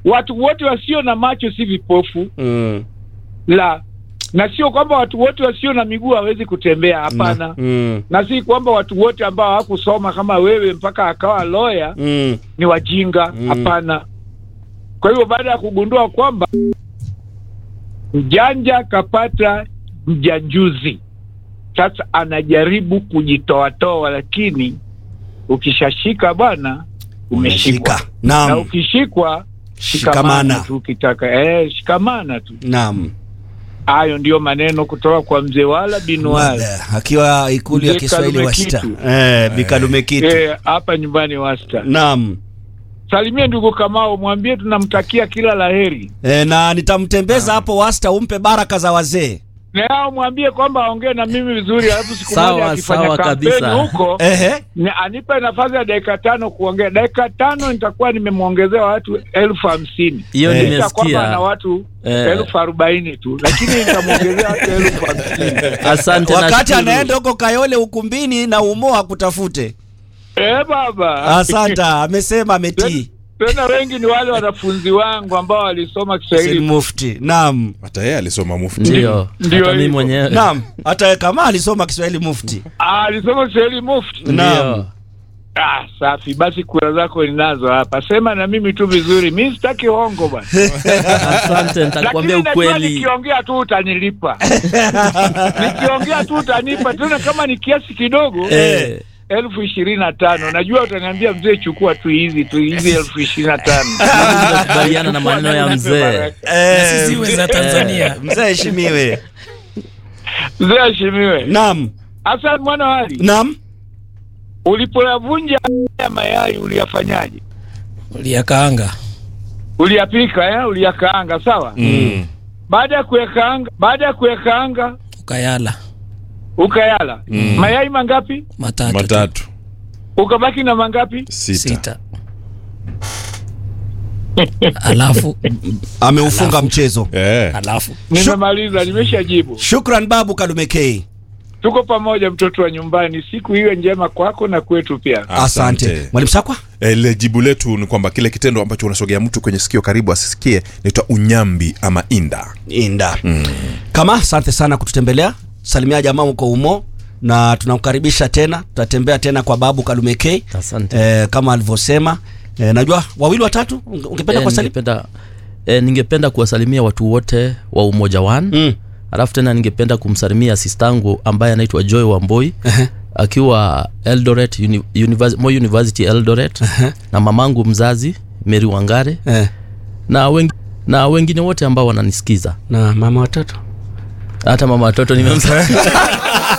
watu wote wasio na macho si vipofu Mm. la na sio kwamba watu wote wasio na miguu hawezi kutembea hapana Mm. na si kwamba watu wote ambao hawakusoma kama wewe mpaka akawa loya Mm. ni wajinga Mm. hapana kwa hivyo baada ya kugundua kwamba mjanja kapata mjanjuzi sasa anajaribu kujitoatoa lakini ukishashika bwana umeshikwa Umeshika. na Naam. ukishikwa shikamana Shikamana. tu ukitaka eh, shikamana tu Naam. hayo ndio maneno kutoka kwa mzee wala bin wala Wala, akiwa ikulu ya Mzee Kiswahili Kalume wasta. Kitu. Eh, Bikalume kitu. Eh, hapa nyumbani wasta Naam. salimie ndugu kamao mwambie tunamtakia kila laheri E, na nitamtembeza hapo wasta umpe baraka za wazee. na yao mwambie kwamba aongee na mimi vizuri alafu siku Sawa, moja akifanya sawa kampeni kabisa. huko Ehe. ni anipe nafasi ya dakika tano kuongea dakika tano nitakuwa nimemwongezea watu elfu hamsini hiyo Eh. Licha kwamba ana nimesikia watu Eh. elfu arobaini tu lakini nitamwongezea watu elfu hamsini asante Wakati nashukuru. anaenda huko Kayole ukumbini na umo akutafute. eh baba Asanta, amesema ametii. tena wengi ni wale wanafunzi wangu ambao walisoma Said Kiswahili Mufti. Naam. hata yeye alisoma mufti ndio Ndio hata mimi hivyo. mwenyewe Naam. Hata kama alisoma Kiswahili Mufti. Ah, alisoma Kiswahili mufti Naam. ndio Ah, safi basi, kura zako ninazo hapa. Sema na mimi tu vizuri, mi sitaki hongo bwana, asante nitakwambia lakini najua ukweli nikiongea tu utanilipa nikiongea tu utanipa tena, kama ni kiasi kidogo eh, elfu ishirini na tano najua utaniambia mzee, chukua tu hizi tu hizi elfu ishirini na tano nimekubaliana na maneno ya mzee Eh, Ziwe za Tanzania. Mzee heshimiwe. Mzee ashimiwe. Naam. Hasan mwana wali, Naam. ulipoyavunja ya mayai uliyafanyaje? Uliyakaanga. Uliyapika eh? Uliyakaanga sawa. Mm. Baada ya kuyakaanga, baada ya kuyakaanga Ukayala. ukayala mayai mangapi? Matatu. tu. matatu Ukabaki na mangapi? sita, Sita. Alafu Ameufunga Alafu. mchezo. Eh. alafu Nimemaliza, nimeshajibu. Shukran babu Kalume K. Tuko pamoja, mtoto wa nyumbani. Siku iwe njema kwako na kwetu pia. Asante. Mwalimu Sakwa? Ile jibu letu ni kwamba kile kitendo ambacho unasogea mtu kwenye sikio karibu asisikie naitwa unyambi ama inda. Inda. Kama asante sana kututembelea. Salimia jamaa uko umo na tunakukaribisha tena. Tutatembea tena kwa babu Kalume K. asante Eh, kama alivyosema. Eh, najua wawili watatu unge- ungependa Eh, kuwasalimia? ningependa eh, ningependa kuwasalimia watu wote wa umoja one Mm. alafu tena ningependa kumsalimia sistangu ambaye anaitwa joy wamboi Ehe. akiwa eldoret uni, univers, Moi university eldoret na mamangu mzazi mary wangare Eh, na, wengi, na wengine wote ambao wananisikiza na mama watoto. hata mama watoto nimemsa